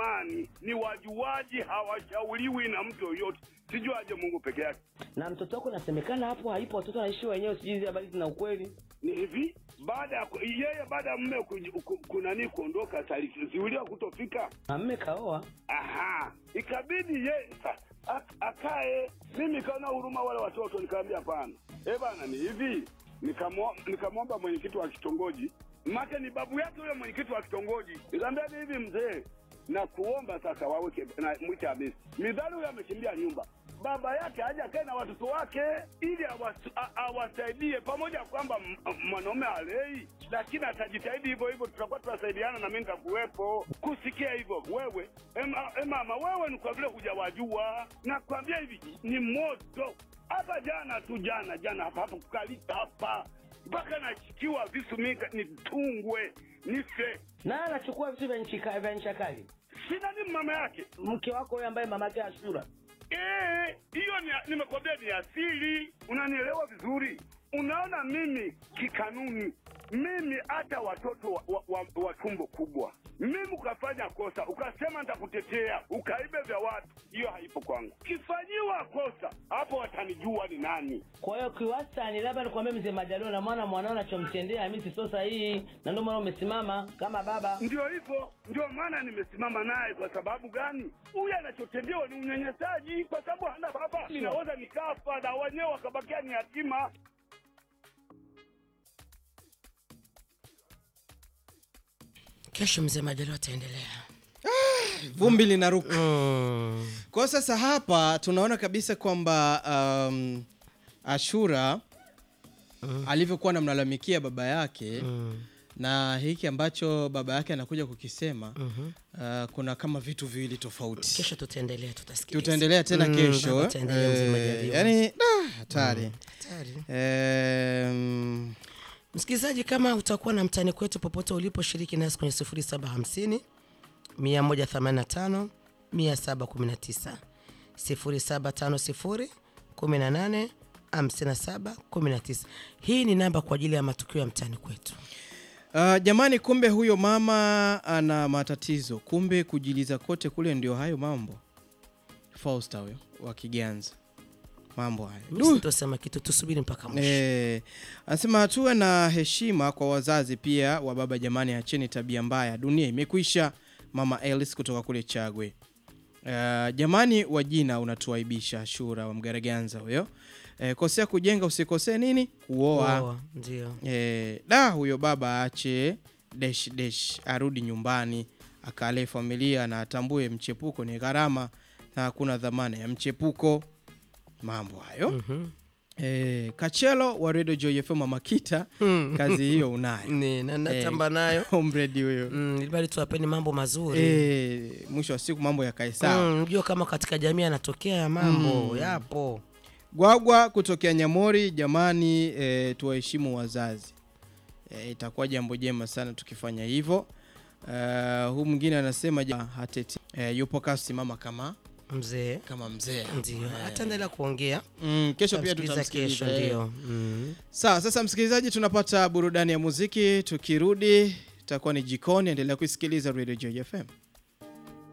amani, ni wajuaji, hawashauriwi na mtu yoyote. Sijuaje Mungu peke yake. Na mtoto wako nasemekana hapo haipo, watoto wanaishi wenyewe, sijui hizi habari zina ukweli. Ni hivi, baada ya ku- yeye baada ya mume ku- ku- kunani kuondoka, alizuiliwa kutofika Na mme kaoa. Aha, ikabidi ye sa- ak- akae. Mimi kaona huruma wale watoto, nikamwambia hapana, eh bana, ni hivi. Nikamwo- Nikamwomba mwenyekiti wa kitongoji, make ni babu yake huyo mwenyekiti wa kitongoji. Nikamwambia ni hivi, mzee, na kuomba sasa waweke na mwite Hamisi. Midhali huyo amekimbia nyumba, baba yake aje akae na watoto wake ili awas- a- awasaidie, pamoja na kwamba m- mwanaume alei, lakini atajitahidi hivyo hivyo, tutakuwa tunasaidiana na mimi nitakuwepo kusikia hivyo. Wewe ema, e mama, wewe ni kwa vile hujawajua, nakwambia hivi ni moto hapa. Jana tu jana jana hapa hapa kukalita hapa mpaka nachikiwa visu mika nitungwe nife, Na anachukua vitu vya nchi ka- vya nchi kali. sina ni mama yake Mke wako huyo ambaye mamake Ashura. Eh, hiyo ni nimekwambia ni asili. Unanielewa vizuri? Unaona, mimi kikanuni, mimi hata watoto wa, wa, wa, wa tumbo kubwa, mimi ukafanya kosa ukasema nitakutetea ukaibe vya watu, hiyo haipo kwangu. Kifanyiwa kosa hapo watanijua ni nani. Kwa hiyo kiwastani, labda nikwambie mzee Majaliwa, na mwana mwanao anachomtendea Hamisi sio sahihi, na ndio maana umesimama kama baba. Ndio hivyo, ndio maana nimesimama naye. Kwa sababu gani? Huyu anachotendewa ni unyanyasaji, kwa sababu hana baba. Ninaweza nikafa na wenyewe wakabakia ni yatima. Kesho mzee Majaliwa ataendelea. vumbi linaruka Mm. kwa sasa hapa tunaona kabisa kwamba um, ashura alivyokuwa anamlalamikia baba yake na hiki ambacho baba yake anakuja kukisema uh, kuna kama vitu viwili tofauti Kesho tutaendelea, tutasikiliza. tutaendelea tena Mm, kesho baba, tutaendelea mzee Eh, Majaliwa. yani da, hatari Hatari. Em, Msikilizaji, kama utakuwa na mtani kwetu popote uliposhiriki nasi kwenye 0750 185 719 0750 18 57 19. Hii ni namba kwa ajili ya matukio ya mtani kwetu. Uh, jamani, kumbe huyo mama ana matatizo, kumbe kujiliza kote kule ndio hayo mambo. Fausta huyo wa Kiganza, mambo hayo Mimi sitosema kitu, tusubiri mpaka mwisho. Eh, anasema tuwe na heshima kwa wazazi pia wa baba. Jamani, acheni tabia mbaya, dunia imekwisha. Mama Elis kutoka kule Chagwe. Uh, jamani, wajina unatuaibisha. Shura wa Mgaraganza huyo. Eh, kosea kujenga, usikosee nini kuoa. Oa, Ndio. E, da huyo baba aache desh desh arudi nyumbani akalee familia na atambue mchepuko ni gharama na hakuna dhamana ya mchepuko. Mambo hayo Mhm. e, Kachelo wa Radio Joy FM Makita, kazi hiyo unayo Ni na natamba nayo. omredi huyo Mm, ili bali tuwapeni mambo mazuri. e, mwisho wa siku mambo yakae sawa. Mm, Mjua kama katika jamii yanatokea ya mambo yapo. Gwagwa kutokea Nyamori, jamani e, tuwaheshimu wazazi e, itakuwa jambo jema sana tukifanya hivyo. Uh, huu mwingine anasema ja, hateti e, yupo kasimama kama Mzee kama mzee ndio ataendelea kuongea mm, kesho pia Tutamsikiliza kesho, tutamsikiliza eh. ndio. Mm. Sawa, sasa msikilizaji, tunapata burudani ya muziki. Tukirudi itakuwa ni jikoni. Endelea kuisikiliza Radio Joy FM.